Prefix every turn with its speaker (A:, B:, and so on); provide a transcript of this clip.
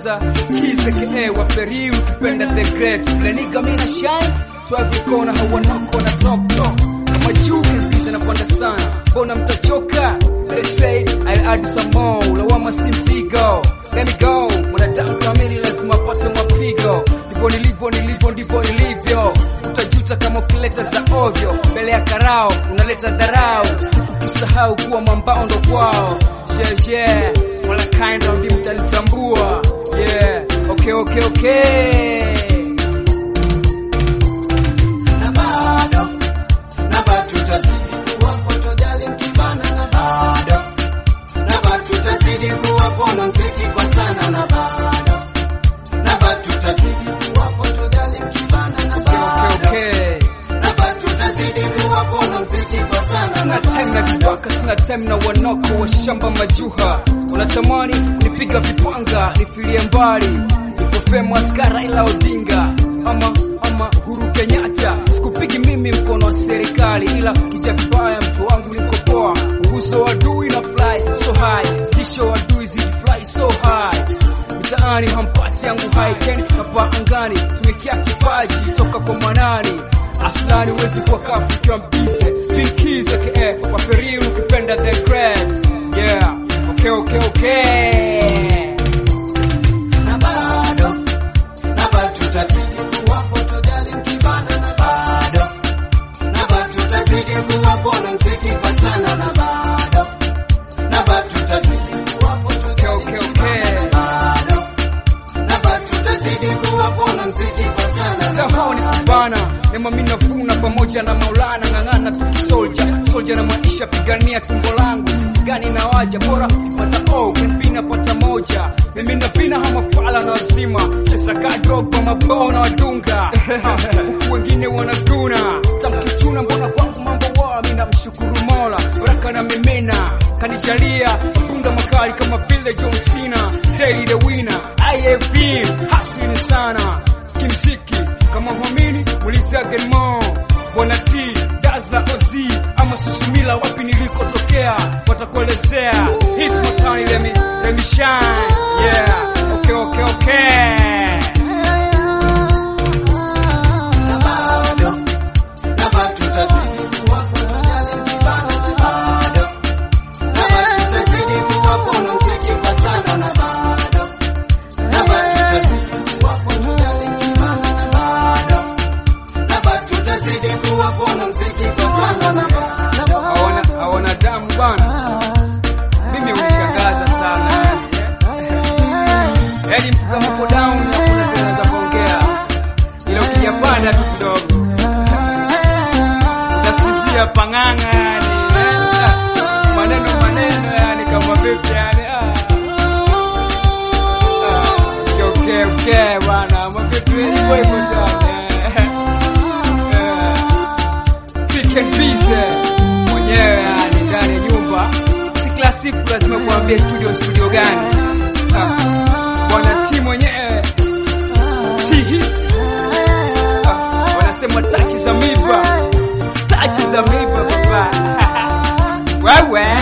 A: kwanza kise ke wa peri ukipenda the great leniga mina shine twavikona hawanoko na top top kama juu kabisa napanda sana mbona mtachoka Let's say I'll add some more lawama si mpigo let me go mwanadamu kamili lazima apate mapigo ndivyo nilivyo nilivyo ndivyo nilivyo utajuta kama ukileta za ovyo mbele ya karao unaleta dharau ukisahau kuwa mambao ndo kwao jeje wala kinda ndi mtanitambua yeah okay okay okay
B: na bado na bado tutazidi kuwa fotojali mkibana na bado na bado tutazidi kuwa pono mziki kwa sana na bado na bado tutazidi kuwa fotojali mkibana na
A: okay
B: bado
A: okay
B: na bado tutazidi kuwa pono mziki kwa sana
A: sina
B: na
A: time na viwaka sina time na wanoko wa shamba majuha unatamani kunipiga vipanga nifilie mbali nikofemu askara ila odinga ama ama Uhuru Kenyatta sikupigi mimi mkono wa serikali ila kicha vibaya mtu wangu nikopoa uguso wa adui na fly so high stisho wa adui zidi fly so high mitaani hampati yangu haiken hapa angani tumekia kipaji toka kwa manani aslani huwezi kuwa kafu ikiwa mbize pinkiza ke waperi ukipenda the great yeah okay okay okay
B: na bado na bado tutazidi kuwa fotojali mkibana na bado na bado tutazidi kuwa pono mziki kwa sana na bado na bado tutazidi kuwa fotojali
A: okay okay
B: bado na bado tutazidi kuwa pono mziki kwa sana na
A: Sahau ni kubana nema mimi navuna pamoja na Maulana ng'ang'ana tukisolja solja na maisha pigania tumbo langu gani na waja bora pata o kipina pata moja mimi napina hama fala na wazima chesa kadro kwa mabao na wadunga huku wengine wanaduna tamkichuna mbona kwangu mambo wa mimi namshukuru Mola baraka na mimina kanijalia mabunda makali kama vile John Cena Daily the winner IFB hasini sana kimziki kama huamini muliza Genmo Bwana T Dazla Ozi ama Susumila wapi nilikotokea watakuelezea Hits my time let me let me shine yeah okay okay okay
B: na bado na bado tutazidi kuwa fotojali mkibana na bado na bado tutazidi kuwa pono mziki kwa sana na bado na bado tutazidi kuwa fotojali mkibana na bado na bado tutazidi kuwa pono mziki kwa sana na bado
A: hawana hawana damu bana mimi hushangaza sana yaani mtu kama uko down na kuna kitu unaweza kuongea ila ukija panda tu kidogo nasikizia pang'ang'a yani eh, maneno maneno yani kama vipi yani ah. Ah, okay, okay, okay, bwana mavipi hivyo hivyo tu yani, eh. Eh. Pick and Peace mwenyewe yani ndani ya nyumba, si kila siku lazima kuambia studio studio gani. Ah, Bwana T mwenyewe T hits Ah, wanasema tachi za miba, tachi za miba baba wewe